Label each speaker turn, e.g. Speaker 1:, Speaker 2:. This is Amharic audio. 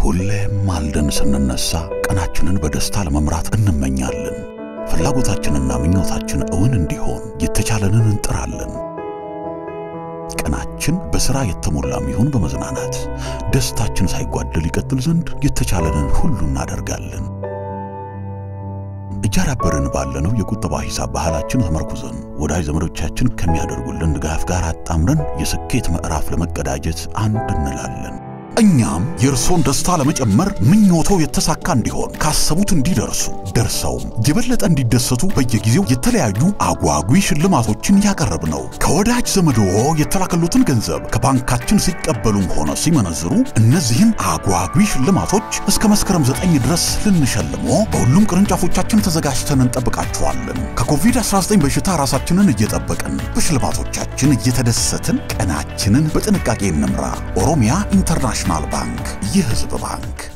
Speaker 1: ሁሌም ማልደን ስንነሳ ቀናችንን በደስታ ለመምራት እንመኛለን። ፍላጎታችንና ምኞታችን እውን እንዲሆን የተቻለንን እንጥራለን። ቀናችን በሥራ የተሞላም ይሁን በመዝናናት ደስታችን ሳይጓደል ይቀጥል ዘንድ የተቻለንን ሁሉ እናደርጋለን። እያዳበርን ባለነው የቁጠባ ሂሳብ ባህላችን ተመርኩዘን ወዳጅ ዘመዶቻችን ከሚያደርጉልን ድጋፍ ጋር አጣምረን የስኬት ምዕራፍ ለመቀዳጀት አንድ እንላለን። እኛም የእርሶን ደስታ ለመጨመር ምኞቶ የተሳካ እንዲሆን ካሰቡት እንዲደርሱ ደርሰውም የበለጠ እንዲደሰቱ በየጊዜው የተለያዩ አጓጊ ሽልማቶችን ያቀረብ ነው። ከወዳጅ ዘመድዎ የተላከሉትን ገንዘብ ከባንካችን ሲቀበሉም ሆነ ሲመነዝሩ እነዚህን አጓጊ ሽልማቶች እስከ መስከረም ዘጠኝ ድረስ ልንሸልሞ በሁሉም ቅርንጫፎቻችን ተዘጋጅተን እንጠብቃችኋለን። ከኮቪድ-19 በሽታ ራሳችንን እየጠበቅን በሽልማቶቻችን እየተደሰትን ቀናችንን በጥንቃቄ እንምራ። ኦሮሚያ ኢንተርናሽናል ባንክ፣ የሕዝብ ባንክ